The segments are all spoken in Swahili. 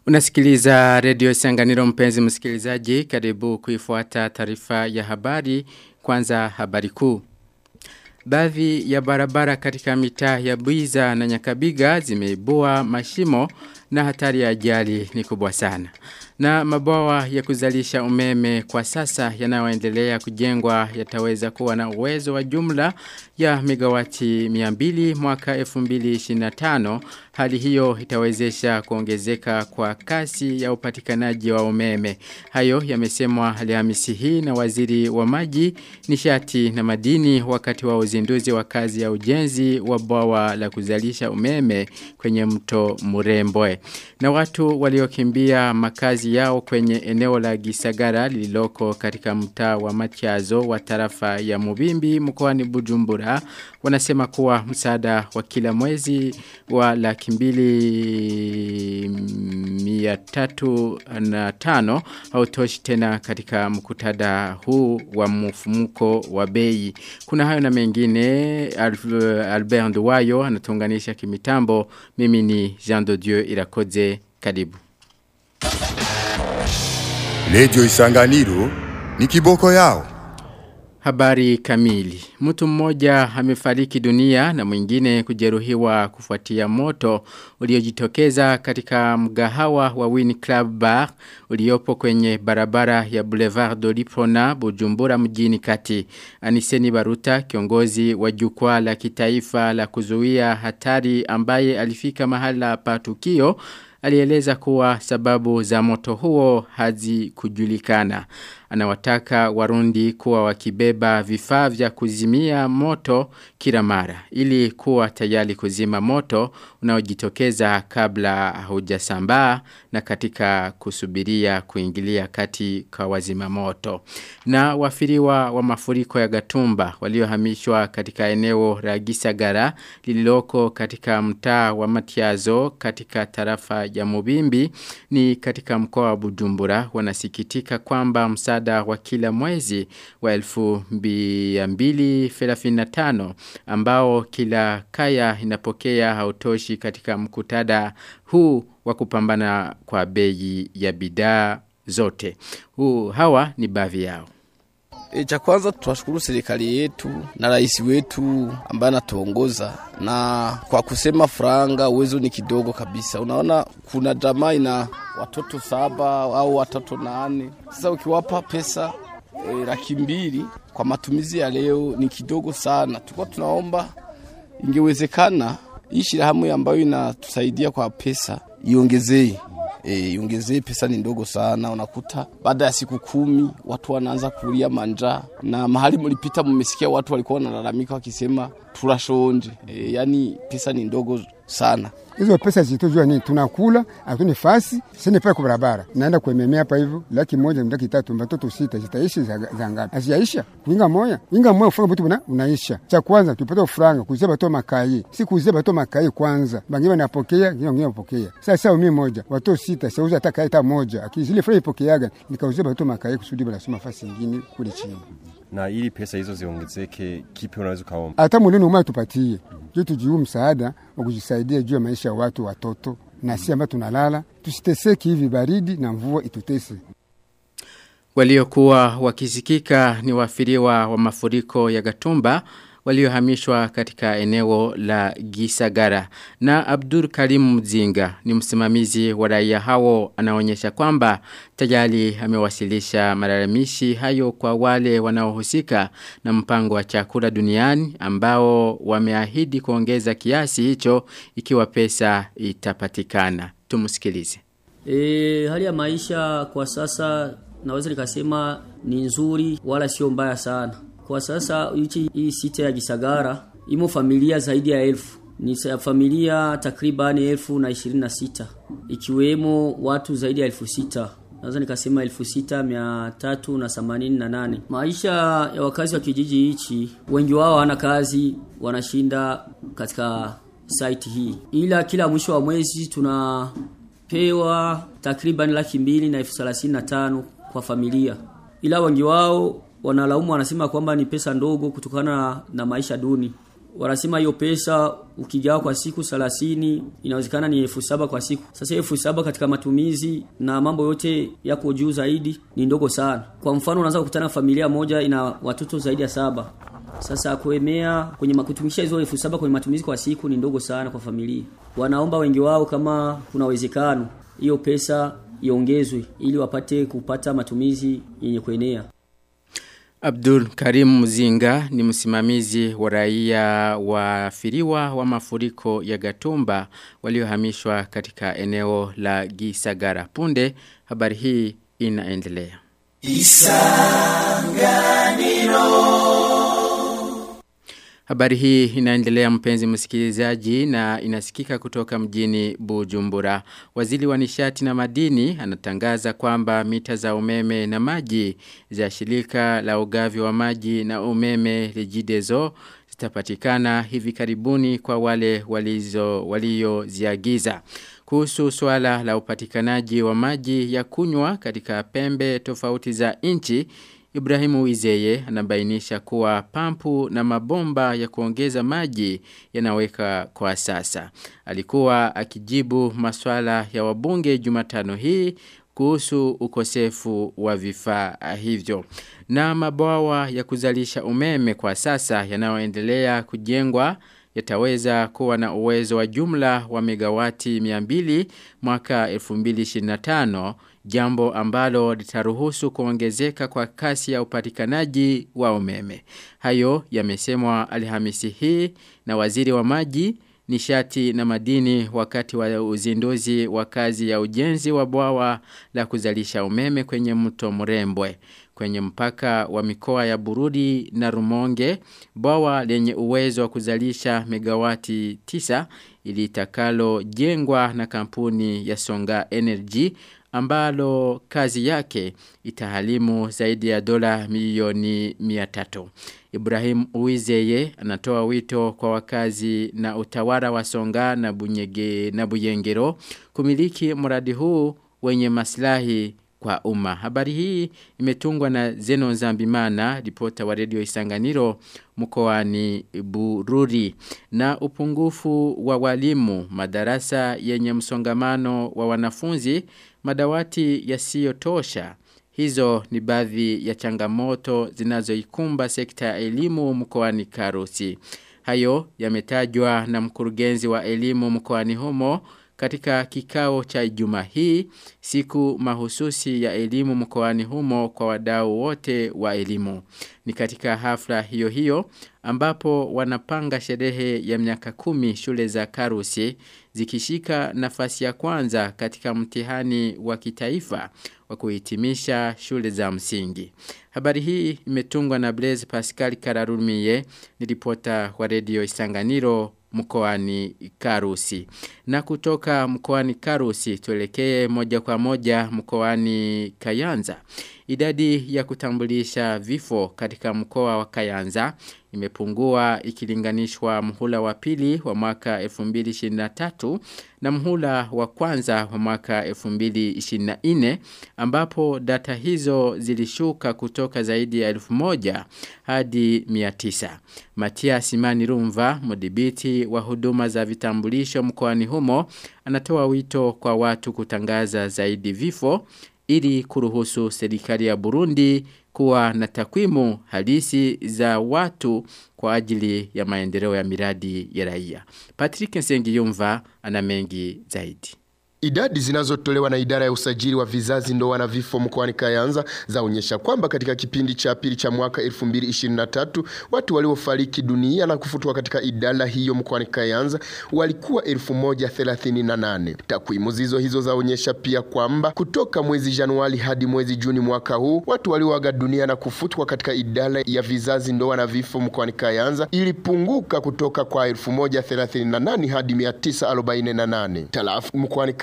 Unasikiliza redio Sanganiro mpenzi msikilizaji karibu kuifuata taarifa ya habari kwanza habari kuu. Baadhi ya barabara katika mitaa ya Buiza na Nyakabiga zimeibua mashimo na hatari ya ajali ni kubwa sana. Na mabawa ya kuzalisha umeme kwa sasa yanayoendelea kujengwa yataweza kuwa na uwezo wa jumla ya megawati 200 mwaka 2025. Hali hiyo itawezesha kuongezeka kwa kasi ya upatikanaji wa umeme. Hayo yamesemwa Alhamisi hii na waziri wa maji, nishati na madini wakati wa uzinduzi wa kazi ya ujenzi wa bwawa la kuzalisha umeme kwenye mto Murembwe. Na watu waliokimbia makazi yao kwenye eneo la Gisagara lililoko katika mtaa wa Machazo wa tarafa ya Mubimbi mkoani Bujumbura wanasema kuwa msaada wa kila mwezi wa laki mbili mia tatu na tano hautoshi tena katika mkutada huu wa mfumuko wa bei. Kuna hayo na mengine Albert Nduwayo anatunganisha kimitambo mimi ni Jean de Dieu Irakoze karibu. Redio Isanganiro ni kiboko yao. Habari kamili. Mtu mmoja amefariki dunia na mwingine kujeruhiwa kufuatia moto uliojitokeza katika mgahawa wa Win Club Bar uliopo kwenye barabara ya Boulevard Dolipona Bujumbura mjini kati. Aniseni Baruta kiongozi wa jukwaa la kitaifa la kuzuia hatari ambaye alifika mahala pa tukio alieleza kuwa sababu za moto huo hazikujulikana. Anawataka warundi kuwa wakibeba vifaa vya kuzimia moto kila mara ili kuwa tayari kuzima moto unaojitokeza kabla hujasambaa na katika kusubiria kuingilia kati kwa wazima moto. Na wafiriwa wa mafuriko ya Gatumba waliohamishwa katika eneo la Gisagara lililoko katika mtaa wa Matiazo katika tarafa ya Mubimbi ni katika mkoa wa Bujumbura wanasikitika kwamba msaada wa kila mwezi wa elfu mbili tano ambao kila kaya inapokea hautoshi katika mkutada huu wa kupambana kwa bei ya bidhaa zote. Huu hawa ni baadhi yao. E, cha kwanza tunashukuru serikali yetu na rais wetu ambaye anatuongoza, na kwa kusema franga uwezo ni kidogo kabisa. Unaona kuna jamaa ina watoto saba au watoto nane. Sasa ukiwapa pesa e, laki mbili kwa matumizi ya leo ni kidogo sana. Tulikuwa tunaomba ingewezekana hii shirahamwe ambayo inatusaidia kwa pesa iongezee e, iongezee pesa ni ndogo sana. Unakuta baada ya siku kumi watu wanaanza kulia manja, na mahali mlipita mmesikia watu walikuwa wanalalamika wakisema turashonje. E, yani pesa ni ndogo sana. Hizo pesa zitujua nini? Tunakula hatuni fasi sene pale kwa barabara, naenda kuememea hapa hivyo, laki moja laki tatu, watoto sita, zitaishi za, za ngapi? Haziaisha kuinga moya inga moya ufanga vitu unaisha. Cha kwanza tupata franga kuzia bato makai, si kuzia bato makai kwanza, bangi wanapokea ngine ngine wanapokea. Sasa mimi moja watoto sita, sauza hata kai hata moja, akizile franga ipokeaga nikauzia bato makai kusudi bala soma fasi nyingine kule chini na ili pesa hizo ziongezeke, kipi unaweza kaomba? Hata mulini umma tupatie juu tujiu msaada wa kujisaidia juu ya maisha ya watu watoto, na si ambao tunalala tusiteseki hivi baridi na mvua itutese. Waliokuwa wakisikika ni wafiriwa wa mafuriko ya Gatumba waliohamishwa katika eneo la Gisagara. Na Abdur Karim Mzinga ni msimamizi wa raia hao anaonyesha kwamba tayari amewasilisha malalamishi hayo kwa wale wanaohusika na mpango wa chakula duniani ambao wameahidi kuongeza kiasi hicho ikiwa pesa itapatikana. Tumusikilize. E, hali ya maisha kwa sasa naweza nikasema ni nzuri wala sio mbaya sana. Kwa sasa hichi hii sita ya Gisagara imo familia zaidi ya elfu ni familia takriban elfu na ishirini na sita ikiwemo watu zaidi ya elfu sita naweza nikasema elfu sita mia tatu na themanini na nane. Maisha ya wakazi wa kijiji hichi wengi wao hawana kazi, wanashinda katika site hii, ila kila mwisho wa mwezi tunapewa takriban laki mbili na elfu thelathini na tano kwa familia, ila wengi wao wanalaumu wanasema kwamba ni pesa ndogo kutokana na maisha duni. wanasema hiyo pesa ukigawa kwa siku 30 inawezekana ni elfu saba kwa siku. Sasa elfu saba katika matumizi na mambo yote yako juu zaidi ni ndogo sana. Kwa mfano unaweza kukutana familia moja ina watoto zaidi ya saba. Sasa kuemea kwenye kutumisha hizo elfu saba kwenye matumizi kwa siku ni ndogo sana kwa familia. Wanaomba wengi wao kama kuna uwezekano hiyo pesa iongezwe ili wapate kupata matumizi yenye kuenea. Abdul Karim Muzinga ni msimamizi wa raia wafiriwa wa mafuriko ya Gatumba waliohamishwa katika eneo la Gisagara. Punde habari hii inaendelea. Habari hii inaendelea mpenzi msikilizaji na inasikika kutoka mjini Bujumbura. Waziri wa nishati na madini anatangaza kwamba mita za umeme na maji za shirika la ugavi wa maji na umeme Regideso zitapatikana hivi karibuni kwa wale walizo walioziagiza. Kuhusu swala la upatikanaji wa maji ya kunywa katika pembe tofauti za nchi Ibrahimu Wizeye anabainisha kuwa pampu na mabomba ya kuongeza maji yanaweka kwa sasa. Alikuwa akijibu maswala ya wabunge Jumatano hii kuhusu ukosefu wa vifaa hivyo. Na mabwawa ya kuzalisha umeme kwa sasa yanayoendelea kujengwa yataweza kuwa na uwezo wa jumla wa megawati 200 mwaka 2025 jambo ambalo litaruhusu kuongezeka kwa kasi ya upatikanaji wa umeme. Hayo yamesemwa Alhamisi hii na waziri wa maji nishati na madini wakati wa uzinduzi wa kazi ya ujenzi wa bwawa la kuzalisha umeme kwenye mto Mrembwe kwenye mpaka wa mikoa ya Bururi na Rumonge bwawa lenye uwezo wa kuzalisha megawati 9 ilitakalo jengwa na kampuni ya Songa Energy ambalo kazi yake itahalimu zaidi ya dola milioni 300. Ibrahim Uizeye anatoa wito kwa wakazi na utawala wa Songa na Bunyege na Buyengero kumiliki mradi huu wenye maslahi kwa umma. Habari hii imetungwa na Zeno Zambimana, ripota wa redio Isanganiro mkoani Bururi. Na upungufu wa walimu, madarasa yenye msongamano wa wanafunzi, madawati yasiyotosha. Hizo ni baadhi ya changamoto zinazoikumba sekta ya elimu mkoani Karusi. Hayo yametajwa na mkurugenzi wa elimu mkoani humo katika kikao cha Ijumaa hii siku mahususi ya elimu mkoani humo kwa wadau wote wa elimu. Ni katika hafla hiyo hiyo ambapo wanapanga sherehe ya miaka kumi shule za Karusi zikishika nafasi ya kwanza katika mtihani wa kitaifa wa kuhitimisha shule za msingi. Habari hii imetungwa na Blaise Pascal Kararumiye ni ripota wa redio Isanganiro mkoani Karusi. Na kutoka mkoani Karusi tuelekee moja kwa moja mkoani Kayanza. Idadi ya kutambulisha vifo katika mkoa wa Kayanza imepungua ikilinganishwa mhula wa pili wa mwaka 2023 na mhula wa kwanza wa mwaka 2024 ambapo data hizo zilishuka kutoka zaidi ya 1000 hadi 900. Matia Simani Rumva, mdhibiti wa huduma za vitambulisho mkoani humo, anatoa wito kwa watu kutangaza zaidi vifo ili kuruhusu serikali ya Burundi kuwa na takwimu halisi za watu kwa ajili ya maendeleo ya miradi ya raia. Patrick Nsengiyumva ana mengi zaidi. Idadi zinazotolewa na idara ya usajili wa vizazi ndoa na vifo mkoani Kayanza zaonyesha kwamba katika kipindi cha pili cha mwaka 2023 watu waliofariki dunia na kufutwa katika idara hiyo mkoani Kayanza walikuwa 1038. Takwimu zizo hizo zaonyesha pia kwamba kutoka mwezi Januari hadi mwezi Juni mwaka huu watu walioaga dunia na kufutwa katika idara ya vizazi ndoa na vifo mkoani Kayanza ilipunguka kutoka kwa 1038 hadi 948. Talafu mkoani Kayanza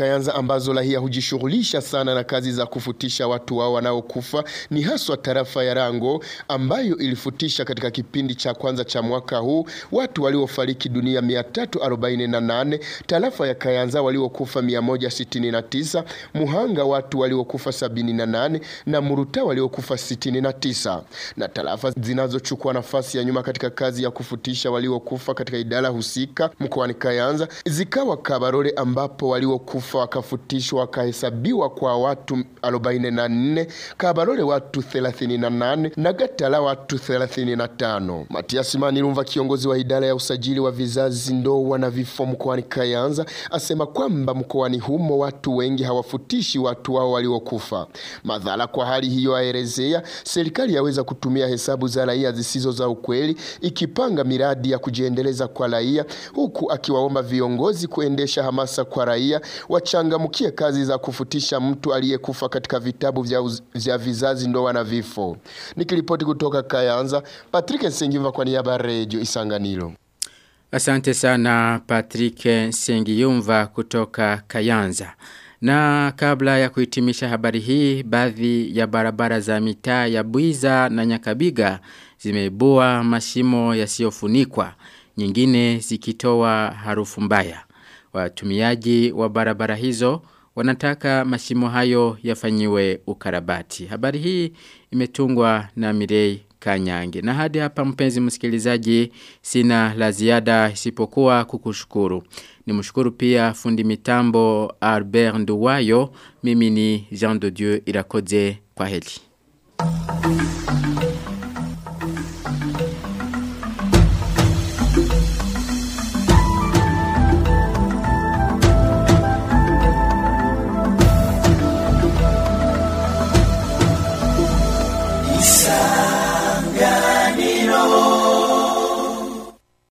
Kayanza ambazo raia hujishughulisha sana na kazi za kufutisha watu wao wanaokufa ni haswa tarafa ya Rango ambayo ilifutisha katika kipindi cha kwanza cha mwaka huu watu waliofariki dunia 348, tarafa ya Kayanza waliokufa 169, Muhanga watu waliokufa 78 na Muruta waliokufa 69. Na tarafa zinazochukua nafasi ya nyuma katika kazi ya kufutisha waliokufa katika idara husika mkoani Kayanza zikawa Kabarore ambapo waliokufa wakafutishwa wakahesabiwa kwa watu 44, Kabarore watu 38 na Gatala watu 35. Matias Manirumva, kiongozi wa idara ya usajili wa vizazi, ndoa na vifo mkoani Kayanza, asema kwamba mkoani humo watu wengi hawafutishi watu wao waliokufa. Madhara kwa hali hiyo, aelezea serikali yaweza kutumia hesabu za raia zisizo za ukweli ikipanga miradi ya kujiendeleza kwa raia, huku akiwaomba viongozi kuendesha hamasa kwa raia wachangamkie kazi za kufutisha mtu aliyekufa katika vitabu vya, uz, vya vizazi, ndoa na vifo. Nikiripoti kutoka Kayanza, Patrick Nsengimva kwa niaba ya Radio Isanganiro. Asante sana Patrick Sengiyumva kutoka Kayanza. Na kabla ya kuhitimisha habari hii, baadhi ya barabara za mitaa ya Buiza na Nyakabiga zimeibua mashimo yasiyofunikwa, nyingine zikitoa harufu mbaya. Watumiaji wa barabara hizo wanataka mashimo hayo yafanyiwe ukarabati. Habari hii imetungwa na Mirei Kanyange. Na hadi hapa mpenzi msikilizaji sina la ziada isipokuwa kukushukuru. Nimshukuru pia fundi mitambo Albert Nduwayo. Mimi ni Jean de Dieu Irakoze kwa heli.